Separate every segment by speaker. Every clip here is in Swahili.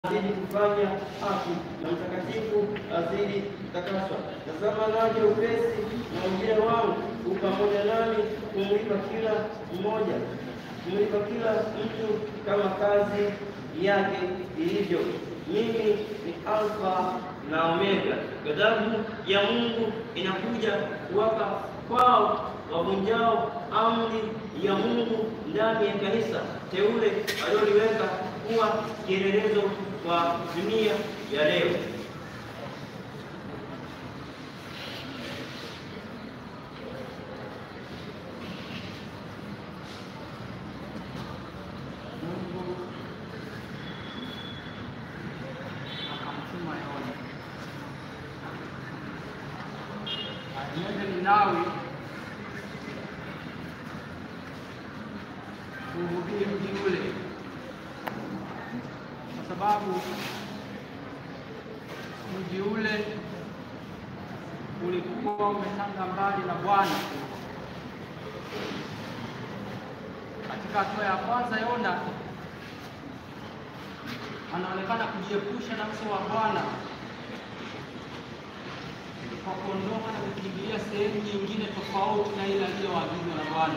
Speaker 1: azidi kufanya haki na mtakatifu azidi kutakaswa. Tazama naja upesi, na ujira wangu u pamoja nami, kumlipa kila mmoja, kumlipa kila mtu kama kazi yake ilivyo. Mimi ni Alfa na Omega. Ghadhabu ya Mungu inakuja kuwaka kwao wavunjao amri ya Mungu ndani ya kanisa teule aliloliweka kuwa kielelezo kwa dunia ya leo.
Speaker 2: Mungu akamtuma Yona aende Ninawi kuhubiri mji ule, kwa sababu mji ule ulikuwa umetanga mbali na Bwana. Katika hatua ya kwanza, Yona anaonekana kujiepusha na uso wa Bwana kwa kuondoka na kukimbilia sehemu nyingine tofauti na ile aliyoagizwa na Bwana.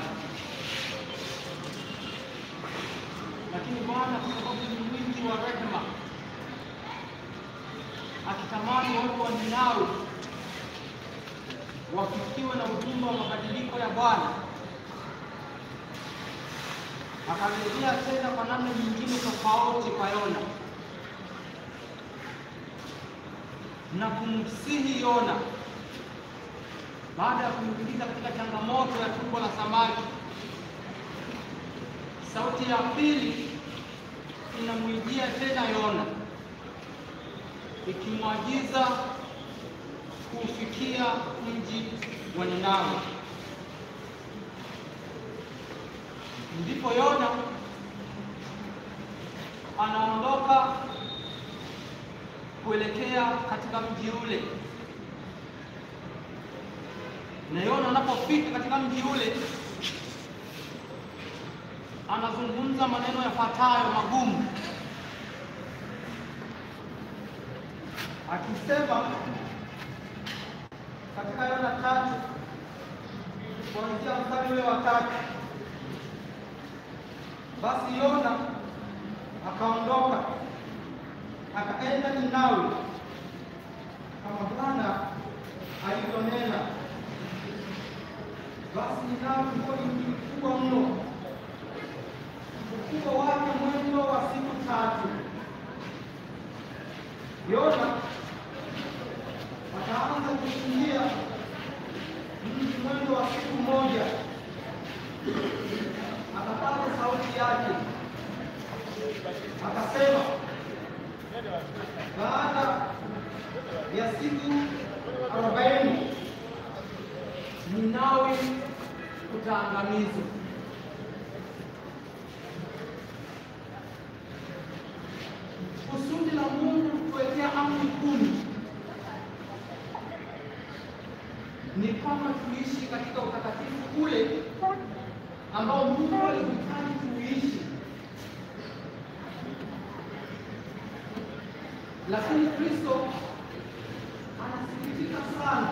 Speaker 2: Lakini Bwana kwa sababu ni mwingi wa rehema, akitamani watu wa Ninawi wafikiwe na ujumbe wa mabadiliko ya Bwana, akarejea tena kwa namna nyingine tofauti kwa Yona na kumsihi Yona baada ya kumwingiza katika changamoto ya tumbo la samaki. Sauti ya pili inamwijia tena Yona ikimwagiza kuufikia mji wa Ninawi. Ndipo Yona anaondoka kuelekea katika mji ule, na Yona anapofika katika mji ule anazungumza maneno yafuatayo magumu, akisema katika Yona tatu kuanzia mstari ule wa tatu basi Yona akaondoka akaenda Ninawi kama Bwana alivyonena. Basi Ninawi ulikuwa ni mji mkubwa mno, ukubwa wake mwendo wa siku tatu. Yona akaanza kukimbia mji mwendo wa siku moja, akapata sauti yake akasema baada ya siku arobaini Ninawi kutaangamizwa. Kusudi la Mungu kutuwekea amri kumi ni kama tuishi katika utakatifu ule ambao Mungu alihitaji tuishi lakini Kristo anasikitika sana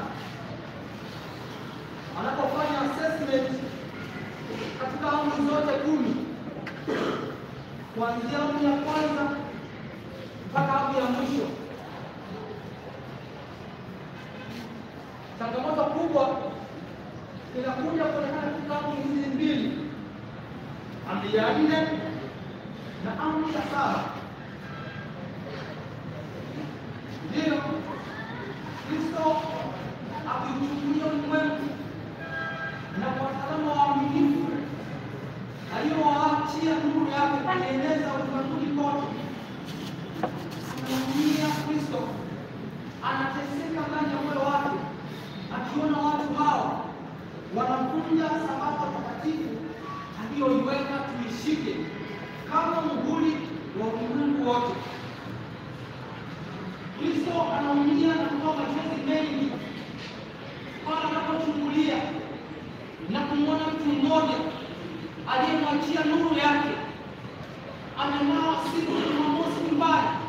Speaker 2: anapofanya assessment katika amri zote kumi, kuanzia amri ya kwanza mpaka amri ya mwisho. Changamoto kubwa inakuja kuonekana katika amri hizi mbili, amri ya nne na amri ya saba. Ndiyo Kristo akiuchukulia ulimwengu na kwa wataalamu waaminifu aliyowaachia nuru yake kueneza ulimwenguni kote, anaumia Kristo anateseka ndani ya moyo wake, akiona watu hao wanavunja sabato takatifu aliyoiweka tuishike kama muhuri wa ulimwengu wote. Kristo anaumia na kutoa machozi mengi pale anapochungulia na kumwona mtu mmoja aliyemwachia nuru yake amenawa siku ya Jumamosi nyumbani